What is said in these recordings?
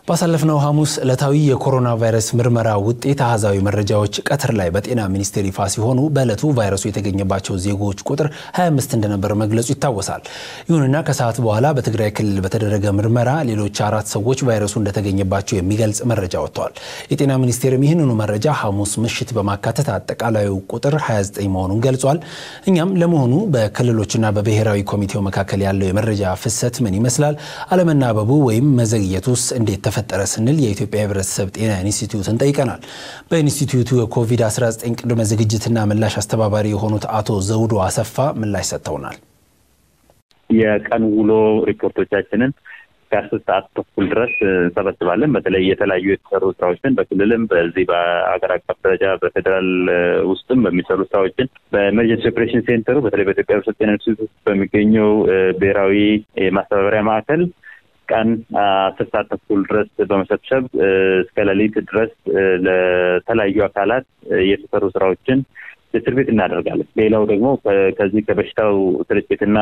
ባሳለፍነው ሐሙስ ዕለታዊ የኮሮና ቫይረስ ምርመራ ውጤት አሃዛዊ መረጃዎች ቀትር ላይ በጤና ሚኒስቴር ይፋ ሲሆኑ በዕለቱ ቫይረሱ የተገኘባቸው ዜጎች ቁጥር 25 እንደነበረ መግለጹ ይታወሳል። ይሁንና ከሰዓት በኋላ በትግራይ ክልል በተደረገ ምርመራ ሌሎች አራት ሰዎች ቫይረሱ እንደተገኘባቸው የሚገልጽ መረጃ ወጥተዋል። የጤና ሚኒስቴርም ይህንኑ መረጃ ሐሙስ ምሽት በማካተት አጠቃላዩ ቁጥር 29 መሆኑን ገልጿል። እኛም ለመሆኑ በክልሎችና በብሔራዊ ኮሚቴው መካከል ያለው የመረጃ ፍሰት ምን ይመስላል? አለመናበቡ ወይም መዘግየቱስ እንዴት ተፈጠረ ስንል የኢትዮጵያ ሕብረተሰብ ጤና ኢንስቲትዩትን ጠይቀናል። በኢንስቲትዩቱ የኮቪድ-19 ቅድመ ዝግጅትና ምላሽ አስተባባሪ የሆኑት አቶ ዘውዶ አሰፋ ምላሽ ሰጥተውናል። የቀን ውሎ ሪፖርቶቻችንን ከአስር ሰዓት ተኩል ድረስ እንሰበስባለን። በተለይ የተለያዩ የተሰሩ ስራዎችን በክልልም በዚህ በአገር አቀፍ ደረጃ በፌዴራል ውስጥም በሚሰሩ ስራዎችን በኤመርጀንሲ ኦፕሬሽን ሴንተሩ በተለይ በኢትዮጵያ ሕብረተሰብ ጤና ኢንስቲትዩት በሚገኘው ብሔራዊ ማስተባበሪያ ማዕከል ቀን አስር ሰዓት ተኩል ድረስ በመሰብሰብ እስከ ሌሊት ድረስ ለተለያዩ አካላት የተሰሩ ስራዎችን ዲስትሪቢዩት እናደርጋለን። ሌላው ደግሞ ከዚህ ከበሽታው ስርጭትና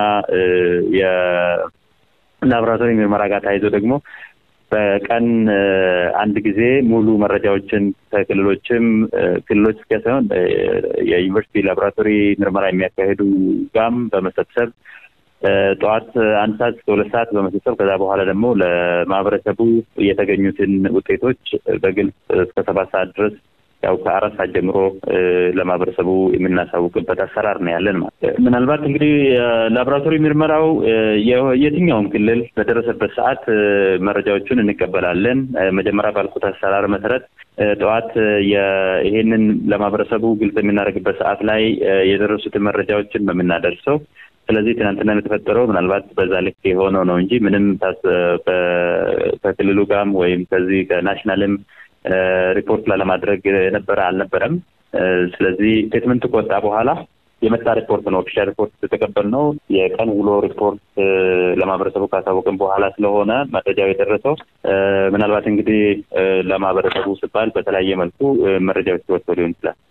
የላቦራቶሪ ምርመራ ጋር ተያይዞ ደግሞ በቀን አንድ ጊዜ ሙሉ መረጃዎችን ከክልሎችም ክልሎች ብቻ ሳይሆን የዩኒቨርሲቲ ላቦራቶሪ ምርመራ የሚያካሄዱ ጋም በመሰብሰብ ጠዋት አንድ ሰዓት እስከ ሁለት ሰዓት በመሰብሰብ ከዛ በኋላ ደግሞ ለማህበረሰቡ የተገኙትን ውጤቶች በግልጽ እስከ ሰባት ሰዓት ድረስ ያው ከአራት ሰዓት ጀምሮ ለማህበረሰቡ የምናሳውቅበት አሰራር ነው ያለን ማለት። ምናልባት እንግዲህ ላቦራቶሪ ምርመራው የትኛውም ክልል በደረሰበት ሰዓት መረጃዎቹን እንቀበላለን። መጀመሪያ ባልኩት አሰራር መሰረት ጠዋት ይሄንን ለማህበረሰቡ ግልጽ የምናደርግበት ሰዓት ላይ የደረሱትን መረጃዎችን ነው የምናደርሰው። ስለዚህ ትናንትና የተፈጠረው ምናልባት በዛ ልክ የሆነው ነው እንጂ ምንም ከክልሉ ጋርም ወይም ከዚህ ከናሽናልም ሪፖርት ላለማድረግ የነበረ አልነበረም። ስለዚህ ስቴትመንት ከወጣ በኋላ የመጣ ሪፖርት ነው ኦፊሻል ሪፖርት የተቀበልነው። የቀን ውሎ ሪፖርት ለማህበረሰቡ ካሳወቅን በኋላ ስለሆነ መረጃው የደረሰው ምናልባት እንግዲህ ለማህበረሰቡ ሲባል በተለያየ መልኩ መረጃዎች ወጥተው ሊሆን ይችላል።